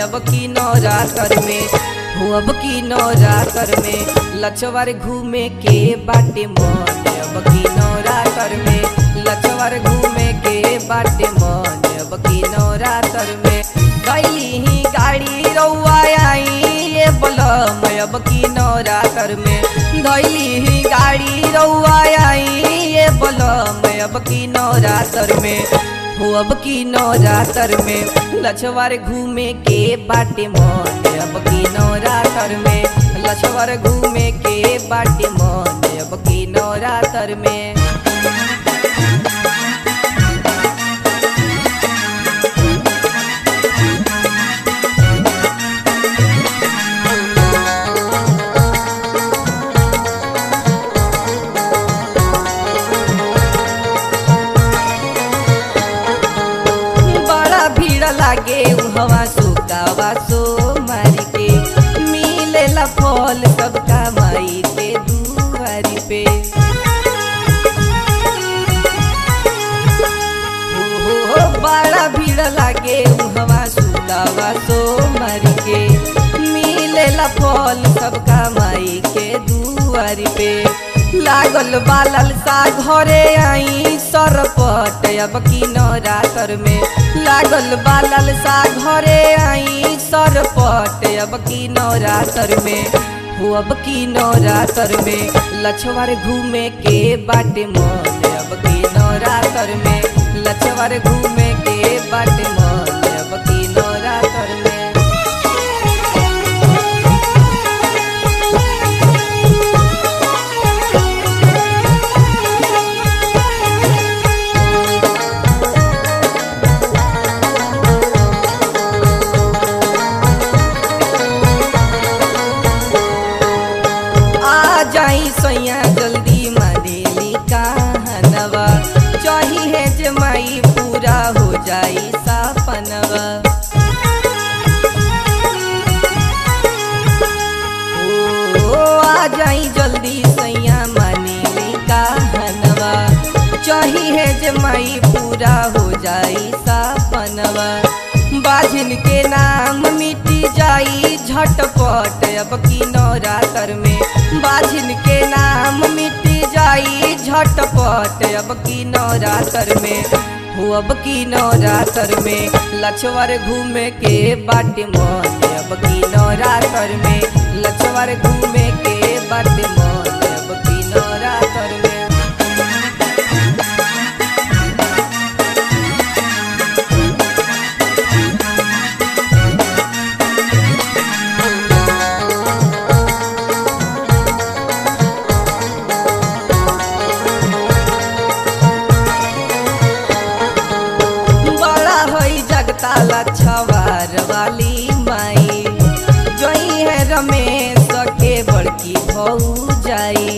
अब की नवरात्र में हो अब की नवरात्र में लछवर घूमे के बाटे मन अब की नवरात्र में लछवर घूमे के बाटे मन अब की नवरात्र में गैली ही गाड़ी रउआ आई ये बलम अब की नवरात्र में धैली ही गाड़ी रउआ आई ये बलम अब की नवरात्र में हो अब की नवरात्र में लछवर घूमे के बाटे मन अब की नवरात्र में लछवर घूमे के बाटे मन अब की नवरात्र में बड़ा भीड़ लागे हवा सुकावा सो मारी के मिलेला फल सबका माई के दुआरी पे हो हो बड़ा भीड़ लागे हवा सुकावा सो मारी के मिलेला फल सबका माई के दुआरी पे लागल बालल सा घरे आई सरपट अब की नवरात्र में लागल बालल सा घरे आई सरपट अब की नवरात्र में हो अब की नवरात्र में लछवर घूमे के बाटे मन अब की नवरात्र में लछवर घूमे के बाटे मन अब की नवरात्र में आ जाई सैया जल्दी मदेली कहनवा चाही है जमाई पूरा हो जाई सपनवा ओ आ जाई जल्दी सैया मनेली कहनवा चाही है जमाई पूरा हो जाई सपनवा बाजिन के नाम मिटी जाई झटपट अब की नवरात्र में बाजिन के नाम मिटी जाई झटपट अब की नवरात्र में हो अब की नवरात्र में लछवर घूमे के बाटे मन अब की नवरात्र में लछवर घूमे के बाटे मन अब की नवरात्र में बड़ा होई जगताला छवार वाली माई जोई है रमेश के बड़की भऊ जाई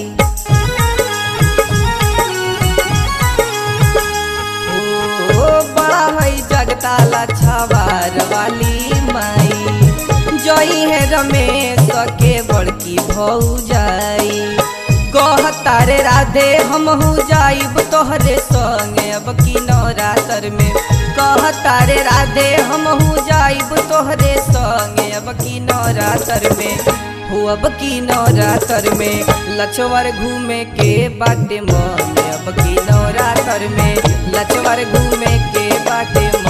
ओ बड़ा होई जगताला छवार वाली माई जोई है रमेश के बड़की भऊ जाई कह तारे राधे हमहू जाइब तोहरे संगे अब की नवरात्र में कह तारे राधे हमहू जाइब तोहरे संगे अब की नवरात्र में हो अब की नवरात्र में लछवर घूमे के बाटे मन अब की नवरात्र में लछवर घूमे के बाटे मन